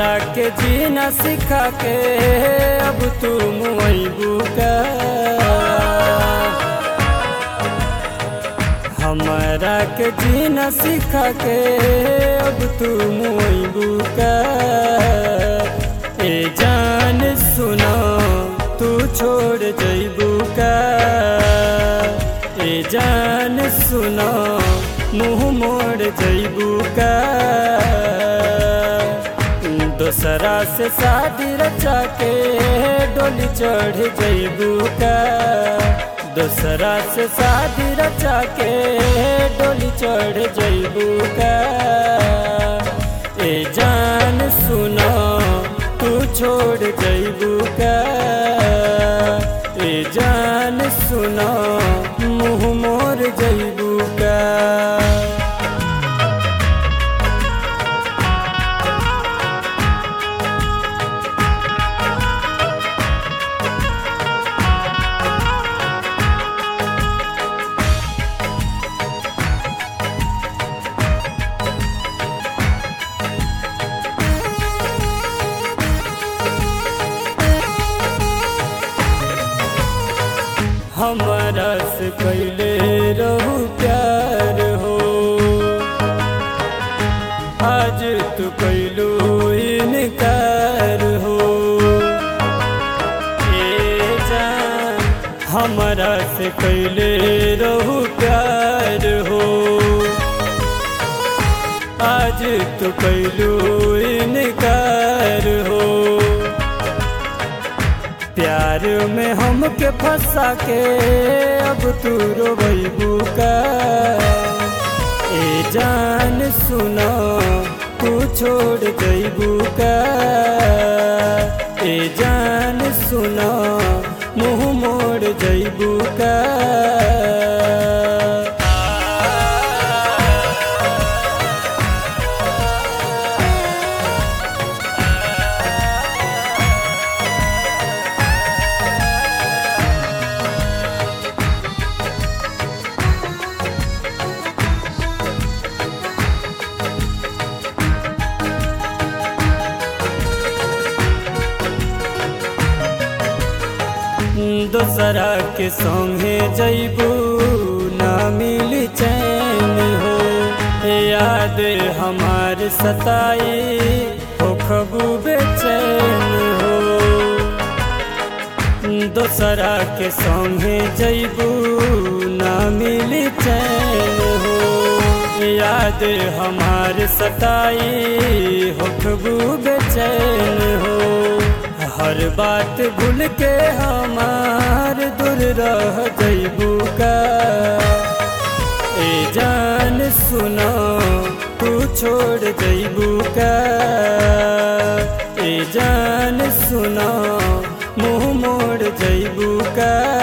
हमारा के जीना सिखा के अब तू मुइबू का हमारा के जीना सिखा के अब तू मुइबू का ए जान सुनो तू छोड़ जइबू का ए जान सुनो मुँह मोड़ जइबू का दोसरा से शादी रचा के डोली चढ़ जइबू का दोसरा से शादी रचा के डोली चढ़ जइबू का ए जान सुनो तू छोड़ जइबू का ए जान सुनो मुँह मोर जइबू का हमारा से पहले रहू प्यार हो आज तू कैलू इनकार हो ए जान हमारा से पहले रहू प्यार हो आज तू कैलू इनकार हो प्यार में हमके फंसा के अब तू रोबू का ए जान सुनो तू छोड़ जइबू का ए जान सुनो मुँह मोड़ जइबू का दोसरा के संगे जइबू ना मिली चैन हो याद हमार सताई हो खबू बेचैन हो दोसरा के संगे जइबू ना मिली चैन हो याद हमार सताई हो खबू बेचैन हो हर बात भूल के हमार दूर रह जइबू का ए जान सुनो तू छोड़ जइबू का ए जान सुनो मुँह मोड़ जइबू का